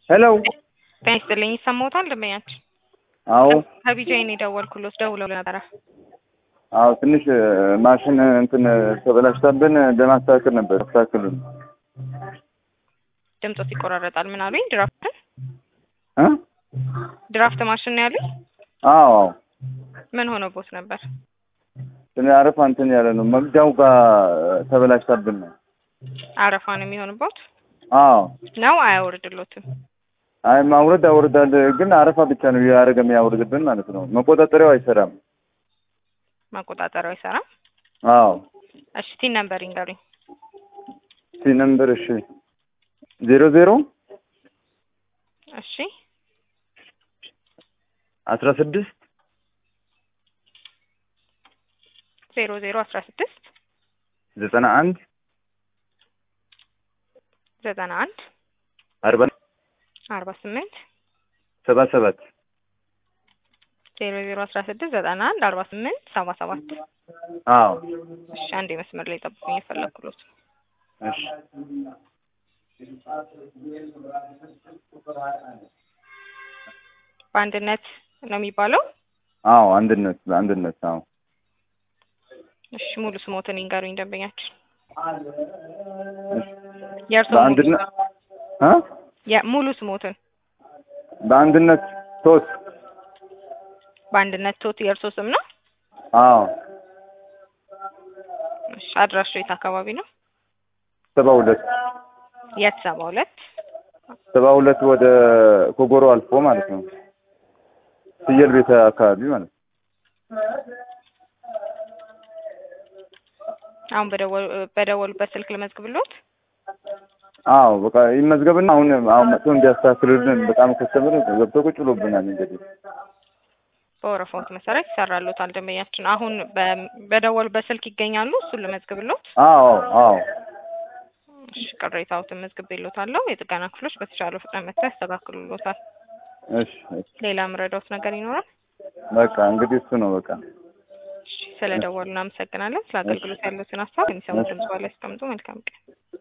ሄሎ ጤና ይስጥልኝ ይሰማዎታል ደንበኛችን? አዎ ከቢጃይን የደወልኩሎት ደውለው ነበረ። አዎ ትንሽ ማሽን እንትን ተበላሽታብን ለማስተካከል ነበር። አስተካክሉን ድምፆት ይቆራረጣል። ምን አሉኝ? ድራፍትን እ ድራፍት ማሽን ነው ያሉኝ። አዎ አዎ ምን ሆኖቦት ነበር? ትንሽ አረፋ እንትን ያለ ነው መግጃው ጋር ተበላሽታብን ነው። አረፋ ነው የሚሆንቦት አዎ ነው አያወርድሎትም? አይ ማውረድ አውርዳል፣ ግን አረፋ ብቻ ነው ያደረገ የሚያወርድብን ማለት ነው። መቆጣጠሪያው አይሰራም። መቆጣጠሪያው አይሰራም። አዎ እሺ ቲን ነምበር ይንገሩኝ። ሲ ነምበር እሺ ዜሮ ዜሮ እሺ አስራ ስድስት ዜሮ ዜሮ አስራ ስድስት ዘጠና አንድ ዘጠና አንድ አርባ አርባ ስምንት ሰባ ሰባት ዜሮ ዜሮ አስራ ስድስት ዘጠና አንድ አርባ ስምንት ሰባ ሰባት አዎ እሺ አንድ መስመር ላይ ጠብቁኝ የፈለግኩሎት እሺ በአንድነት ነው የሚባለው። አዎ አንድነት አንድነት አዎ እሺ ሙሉ ስሞትን ይንገሩኝ ደንበኛችን። እሺ የእርሶ በአንድነት እ ሙሉ ስሞትን በአንድነት ሶስት በአንድነት ቶት የእርሶ ስም ነው? አዎ እሺ አድራሻው የት አካባቢ ነው? ሰባ ሁለት የት ሰባ ሁለት ሰባ ሁለት ወደ ኮጎሮ አልፎ ማለት ነው። ፍየል ቤተ አካባቢ ማለት ነው። አሁን በደወሉ በደወሉበት ስልክ ልመዝግብሎት። አዎ በቃ ይመዝገብና አሁን አሁን መጥቶ እንዲያስተካክሉልን በጣም ከስተምር ገብቶ ቁጭ ብሎብናል። እንግዲህ በወረፋዎት መሰረት ይሰራሎታል ደንበኛችን። አሁን በ- በደወሉበት ስልክ ይገኛሉ። እሱን ልመዝግብሎት። አዎ አዎ እሺ ቅሬታዎትን መዝግቤሎታለሁ። የጥገና ክፍሎች በተቻለው ፍጥነት መጥተው ያስተካክሉሎታል። እሺ እሺ ሌላ የምረዳዎት ነገር ይኖራል? በቃ እንግዲህ እሱ ነው በቃ እሺ ስለደወሉ እናመሰግናለን። ስለ አገልግሎት ያሉትን ሀሳብ የሚሰሙ ድምጽ ላይ ያስቀምጡ። መልካም ቀን።